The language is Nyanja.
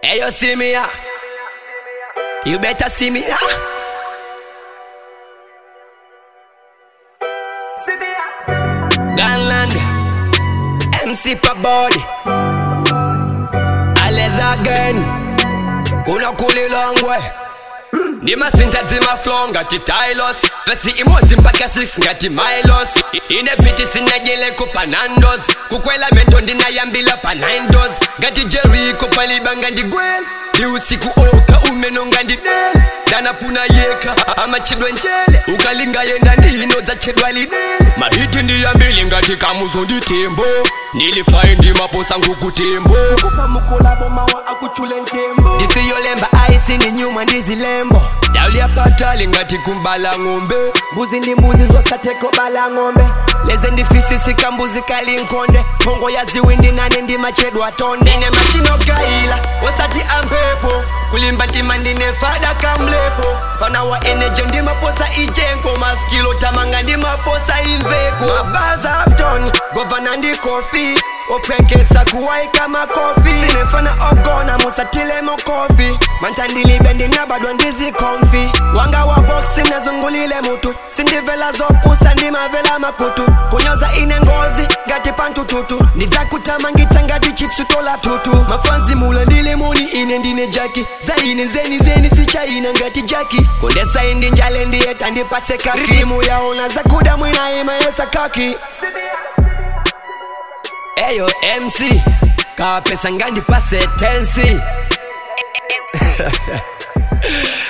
Hey, you see me, yeah? You better see me, yeah? Gunland, MC pa body. Alles again. Kuna kuli long way. ndimasinta dzimaflow ngati tylos pesi imodzi mpaka 6 ngati milos ine biti sinajele kupanandos kukwela mento ndinayambila pa 9 dos ngati jeriko palibanga ndigwela ndi usiku oka umeno ngandidele ndanapuna yeka amachedwa njele ukalinga yenda ndino dzachedwa lidele mahiti ndiyambili ngati kamuzo nditembo ndilifai ndimaposa ngukutembo kupa mukolabo mawa akuchule ntembo ndisiyolemba aisi ndi nyuma ndizilembo ndauliyapatali ngati kumbala ng'ombe mbuzi ndi mbuzi zosateko bala ng'ombe leze ndifisisika mbuzi kali nkonde pongo ya ziwindi nane ndimachedwa tonde ine machino gaila osati ampepo kulimba ntima ndine fada kamlepo fana wa eneje ndimaposa ijenko maskilo tamanga ndimaposa imveko mabaza upton govana ndi kofi opwenkesa kuwaika makofi sinefana ogona musatile mokofi mantandilibe ndinabadwa ndizikomfi wanga wa boksi nazungulile mutu sindivela zopusa ndimavela makutu kunyoza ine ngozi ngati pantututu ndidzakuthamangitsa ngati chipsutola tutu mafanzi mula ndile moni ine ndine jaki zaine nzeni zeni sichaina ngati jaki kondesa indi njale ndiye tandipatse kaki rimu yaona zakuda mwina imayesa kaki eyo mc kawa pesa ngandipase tensi